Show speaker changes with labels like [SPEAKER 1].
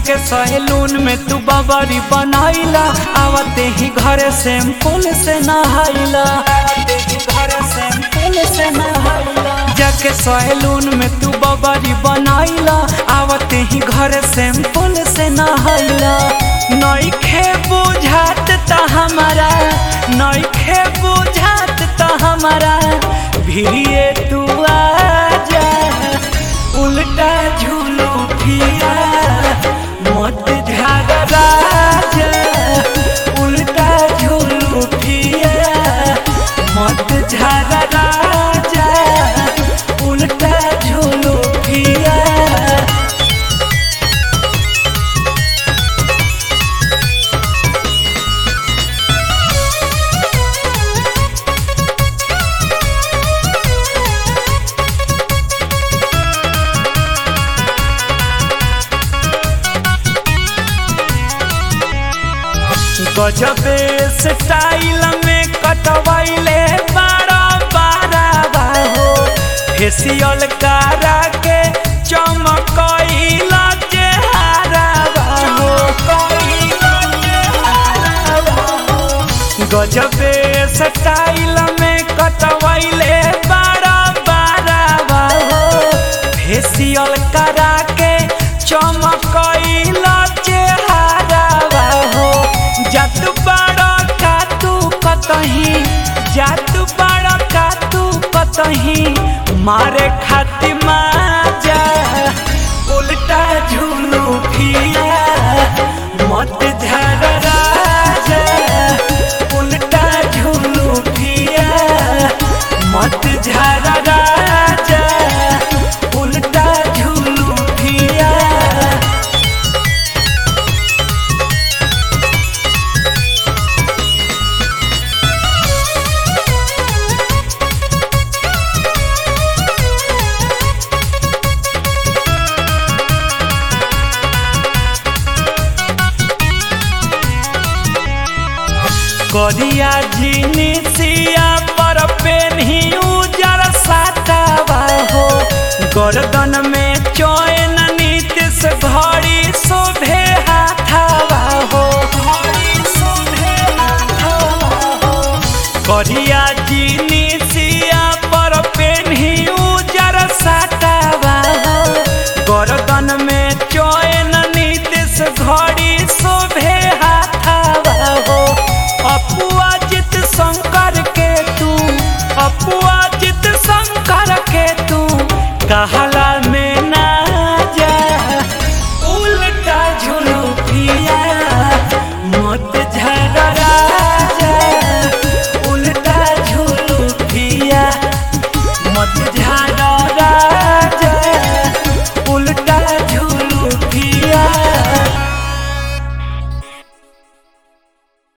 [SPEAKER 1] जाके सैलून में तू बबरी बनाइला आवते ही घरे सैंपल से नहाइला आवते ही घरे सैंपल से नहाइला जाके सैलून में तू बबरी बनाइला आवते ही घरे सैंपल से नहाइला नइखे बुझात त हमारा नइखे बुझात त हमारा भिड़िए तू आजा उल्टा झूलो फिया मत झागा राजा उल्टा झूलो फिया मत झागा राजा उल्टा झूलो फिया गजबे स्टाइल में कटवैले बारा बारा हो फेसियल करा के चमकैला चेहरा हो गजबे स्टाइल में कटवैले बारा बारा हो फेसियल करा के चमकैला चेहरा हो जात बड़ा का तू कतही जात बड़ा का तू कतही मारे खातिर माजा उल्टा झूलू फिया मत झर राजा उल्टा झूलू फिया मत झर राजा उल्टा झूलू फिया करिया जिनिसिया